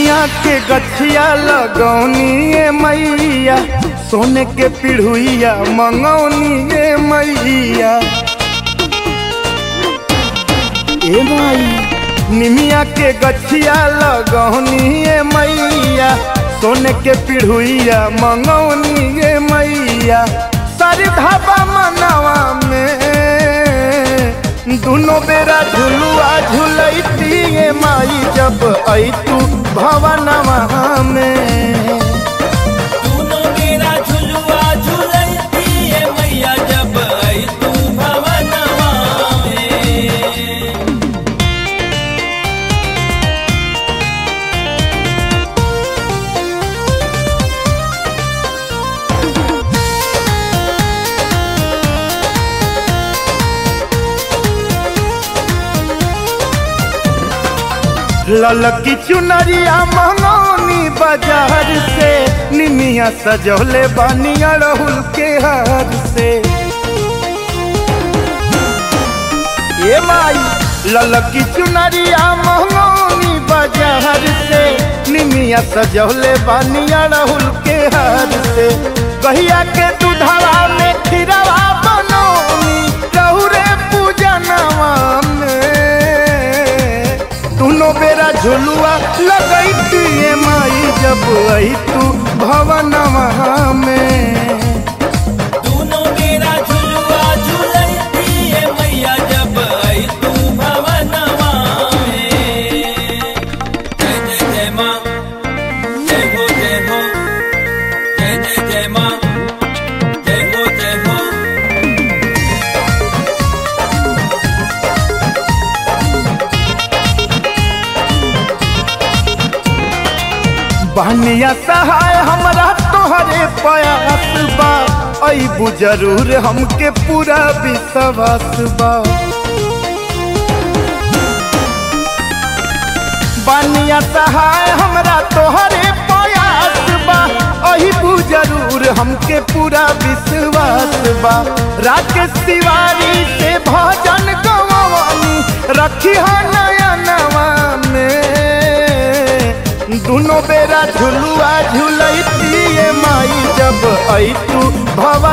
निमिया के गछिया लगौनी ए मैया सोने के पिढ़ुइया मंगौनी ए मैया ए माई निमिया के गछिया लगौनी ए मैया सोने के पिढ़ुइया मंगौनी ए मैया सारी धाबा मनवा में दुनो बेरा झुलुआ झुलैती ए माई जब ऐतू भवनवा में तूनो मेरा झुलुआ झुलैती है मैया जब आई तू भवनवा में ललकी चुनरिया मंगौनी बाजार से निमिया सजौले बानिया रहुल के हार से ए माई ललकी चुनरिया मंगौनी बाजार से निमिया सजौले बानिया रहुल के हार से गहिया के दूधवा में खीरवा बनौनी रहुरे पूजनवा में दुनो बेरा झुलुआ लगैती ए माई जब आई तू भवनवा में तूनो मेरा झुलुआ झुलैती है मैया जब आई तू भवनवा में जय जय जय माँ जय हो जय हो जय जय जय माँ जय हो जय हो बहनिया सहाय हमरा तोहरे प्रयास बा अबू जरूर हमके पूरा विश्वास बा बनिया सहाय हमरा तोहरे प्रयास बा अबू जरूर हमके पूरा विश्वास बा राकेश तिवारी से भजन गवानी रखी हो नयनवा में दुनो बेरा झुलुआ झुलैती ए माई जब ऐतू भव